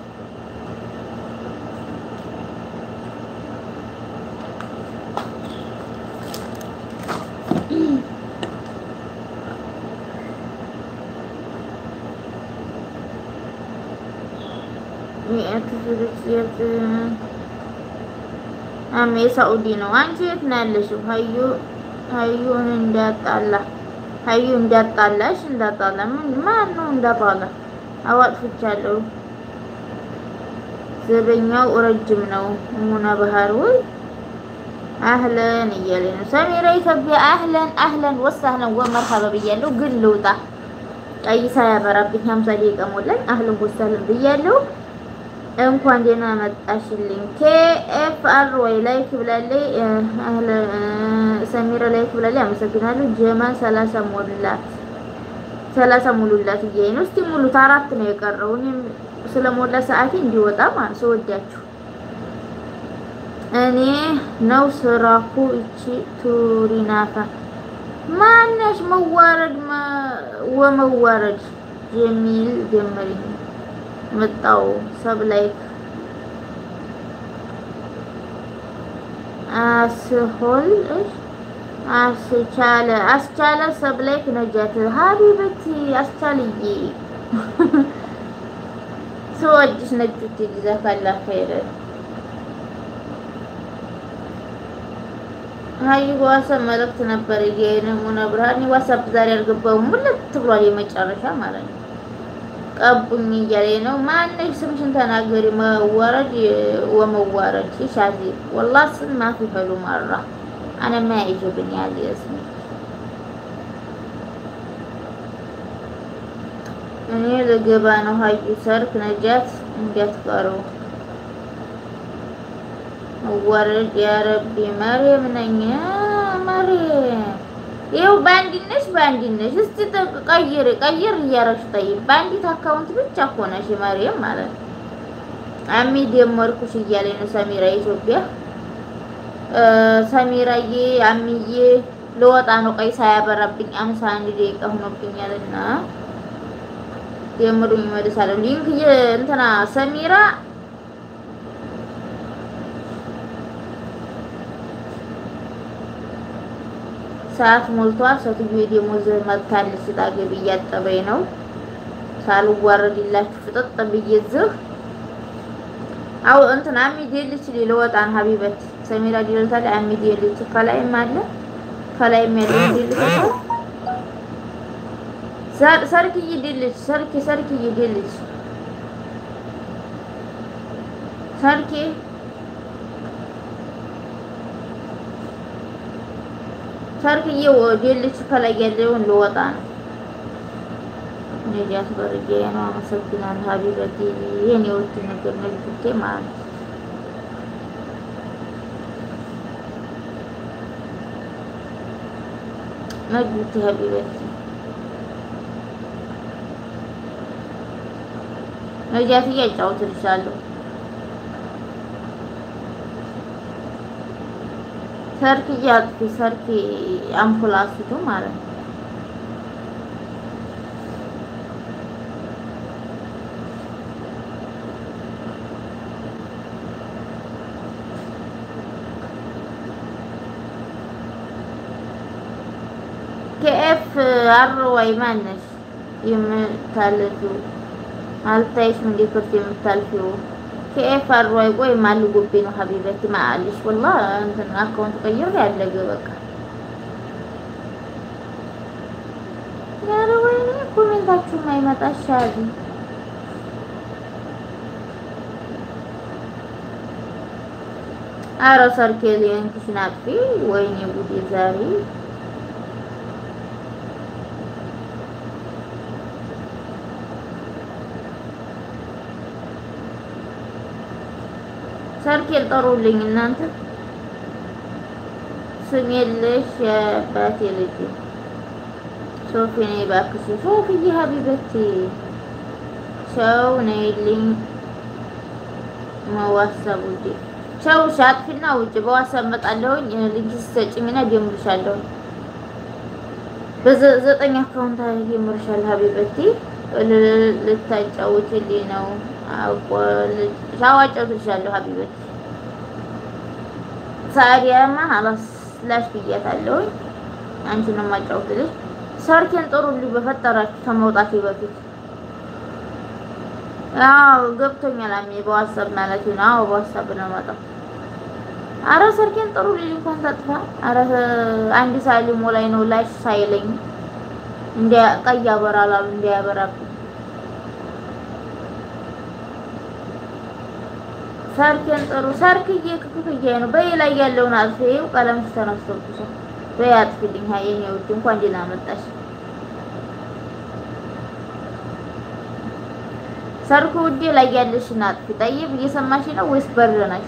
አሜ ሳኡዲ ነው። አንቺ የት ነው ያለሽው? ሀዩ ሀዩን እንዳጣላ ሀዩ እንዳጣላሽ እንዳጣላ ምን ማን ነው እንዳጣላ? አዋጥፍቻለሁ። ዘበኛው ረጅም ነው። ሙና ባህር ወይ አህለን እያለኝ ነው። ሰሚራ ኢትዮጵያ አህለን አህለን ወሳህለን ወመርሀባ ብያለሁ። ግን ልውጣ ቀይሳ ያበራብኝ ሀምሳ ደቂቃ ሞላኝ። አህለን ወሳህለን ብያለሁ። እንኳን ደህና መጣሽልኝ። ኬኤፍ አር ወይ ላይክ ብላለች። ሰሚራ ላይክ ብላለች። አመሰግናለሁ። ጀማል ሰላሳ ሞላት ሰላሳ ሙሉላት እያለኝ ነው። እስቲ ሙሉት። አራት ነው የቀረው። እኔም ስለሞላ ሰዓቴ እንዲወጣ ማለት ስወዳችሁ እኔ ነው ስራኩ። እቺ ቱሪናፋ ማነሽ? መዋረድ ወመዋረድ የሚል ጀመሪኝ መጣው ሰብ ላይክ አስሆል አስቻለ አስቻለ ሰብ ላይክ ነጃት ሀቢበቲ አስቻልዬ ስወድሽ ነጁት ጀዛካላ ኸይር ሀይ ዋትሳፕ መልእክት ነበር የነሙና ብርሃን ዋትሳፕ ዛሬ አልገባውም ሙልት ብሏል የመጨረሻ ማለት ነው ቀቡኝ እያለኝ ነው። ማነሽ ስምሽን ተናገሪ። መዋረድ ወመዋረድ ሻዚ ወላ ስም ማፊ ሐሉ መራ አነ ማ ይጅብኝ ያለ እስሚ እኔ ልገባ ነው። ሀዩ ሰርክ ነጃት እንዳትቀሩ መዋረድ ያረቢ መሬም ነኝ መሬም ይኸው በአንድነሽ በአንድነሽ እስቲ ቀይር ቀይር እያረግሽ ጠይቅ። በአንዲት አካውንት ብቻ እኮ ነሽ መሪም ማለት ነው። አሚ ደመርኩሽ እያለኝ ነው ሰሚራ ኢትዮጵያ። ሰሚራዬ አሚዬ ለወጣ ነው ቀይ ሳያበራብኝ አምሳ አንድ ደቂቃ ሆኖብኛልና ደምሩኝ እመልሳለሁ። ሊንክ እንትና ሰሚራ ሰዓት ሞልቷል። ሴትዮ ደሞዝ መጥታለች። ስታገቢ እያጠበኝ ነው። ሳልዋረድላችሁ ፍጥጥ ብዬ ዝህ አው እንትን አሚድ የልች ልወጣ ነው ሀቢበት ሰሚራ ዲልታ ላይ አሚድ የልች ከላይም አለ ከላይም ያለ ዲልታ ሰርክዬ ዲልች ሰርኪ ሰርክዬ ዲልች ሰርኪ ሰርክዬ ዲልች ከላይ ያለውን ልወጣ ነው። ነጃት በርጌ ነው። አመሰግናለሁ ሀቢበቲ የኔ ውድ ነገር ነጅቴ ማለት ነው። ነጅቴ ሀቢበቲ ነጃት እያጫውትልሻለሁ። ሰርክ እያጥፊ ሰርክ አምፑላሲቱ ማለት ነው። ከኤፍ አር ወይ ማነሽ የምታልፊው አልታይሽም እንደ ክርት የምታልፊው ከኤፍ አር ወይ ቆይ ማልጎቤ ነው ሀቢበቲ ማአልሽ ወላ እንትን አካውንት ቀይር ያለገ በቃ ያረ ወይኔ ኮሜንታችሁ ማይመጣ ሻሊ አረ ሰርኬል የንክሽን አጥፊ ወይኔ ጉዴ ዛሬ ሰርኬል ጠሩልኝ እናንተ ስም የለሽ የአባቴ ልጅ ሶፊ ነይ እባክሽ ሶፊዬ ሀቢበቴ ሰው ነይልኝ መዋሰብ ውዴ ቸው ሻጥፊና ውጭ በዋሳብ መጣለሁኝ ልጅ ሰጭኝና ጀምርሻለሁኝ በዘጠኝ አካውንት ጀምርሻለሁ ሀቢበቴ ልታጫውትልኝ ነው ሻዋጫውትልሻለሁ ሀቢበቴ ሳዲያማ አላስ ላሽ ብያታለሁኝ አንቺን ነው የማጫውትልሽ ሰርኬን ጥሩልኝ በፈጠራችሁ ከመውጣቴ በፊት አዎ ገብቶኛል። አሜ በዋትስአፕ ማለት ነው። አዎ በዋትስአፕ ነው የማጣው። አረ ሰርኬን ጥሩልኝ እንኳን ታጥፋ። አረ አንድ ሳይል ሞላይ ነው ላሽ ሳይለኝ እንዲያ ቀይ ያበራል አሉ እንዲያበራብኝ ሰርኬን ጥሩ ሰርክዬ ክክክዬ ነው በይ ላይ ያለውን አጥፊው ቀለም ተነስቶብሻል። በይ አጥፊልኝ። ሀይ የኔ ውድ እንኳን ደህና መጣሽ። ሰርኩ ውዴ ላይ ያለሽን አጥፊ። ጠይብ እየሰማሽ ነው ወይስ በር ነሽ?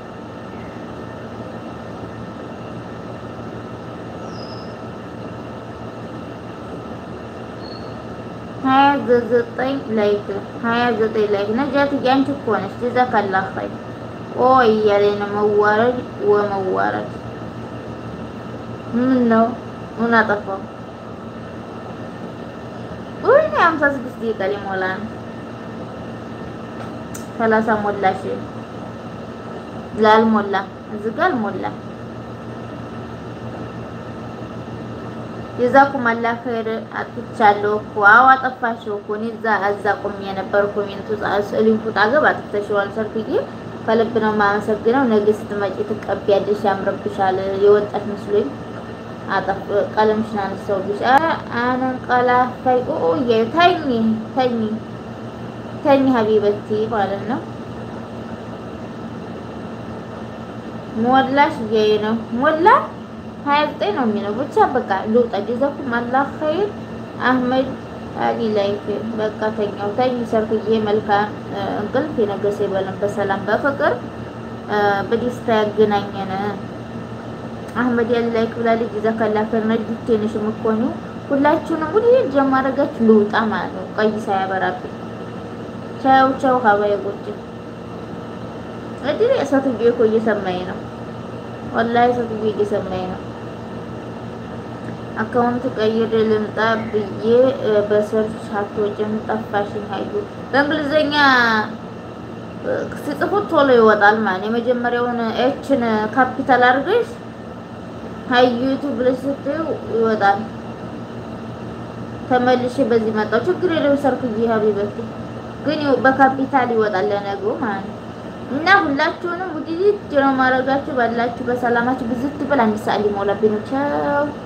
ሀያ ዘጠኝ ላይክ ሀያ ዘጠኝ ላይክ ነጃት አንቺ እኮ ነሽ። ጀዛከላህ ኸይር ኦ እያለኝ ነው መዋረድ ወመዋረድ ምን ነው ምን አጠፋው? ወይ ሃምሳ ስድስት ደቂቃ ሊሞላ ነው። ሰላሳ ሞላሽ ላልሞላ እዚህ ጋር አልሞላ። የዛኩም አላህ ኸይር አጥፍቻለሁ እኮ አዎ አጠፋሽው እኮ እኔ እዛ እዛ ቆሜ የነበር ኮሜንቱ ሊንኩ ጣገብ አጥፍተሽዋል። ሰርክዬ ከልብ ነው የማመሰግነው። ነገ ስትመጪ ትቀቢያለሽ፣ ያምርብሻል። የወጣሽ መስሎኝ አጠፍ ቀለምሽን አነሳውብሽ። አንንቀላፋይ ኦ እያዩ ተኝ ተኝ ተኝ ሀቢበቲ ማለት ነው። ሞላሽ እያየ ነው ሞላ ሀያ ዘጠኝ ነው የሚለው ብቻ በቃ ልውጣ። ጀዛኩም አላህ ኸይር አህመድ አሊ ላይክ በቃ ተኛው ተኝ ሰርክዬ መልካም እንቅልፍ የነገሰ ይበለን በሰላም በፍቅር በደስታ ያገናኘን። አህመድ ያሊ ላይክ ብላለች። ጀዛከላ ኸይር ነጅቴ ነሽ የምትሆኑ ሁላችሁንም ሁሉ ጀማረጋችሁ ልውጣ ማለት ነው። ቀይ ሳያበራብኝ ቻው ቻው ሀባይ ጎጭ እድል እሳትዬ እኮ እየሰማኝ ነው። ወላሂ እሳትዬ እየሰማኝ ነው። አካውንት ቀይር ልምጣ ብዬ በሰርች አትወጭም ጠፋሽኝ። ሀዩ በእንግሊዘኛ ሲጽፉት ቶሎ ይወጣል ማለት የመጀመሪያውን ኤችን ካፒታል አድርገሽ ሀዩቱ ብለሽ ስትዩ ይወጣል። ተመልሼ በዚህ መጣሁ። ችግር የለውም ሰርክዬ ሀቢበቴ ግን በካፒታል ይወጣል ለነገው ማለት ነው። እና ሁላችሁንም ውድድር ነው ማድረጋችሁ። ባላችሁ በሰላማችሁ ብዝት ብል አንድ ሰዓት ሊሞላብኝ ነው። ቻው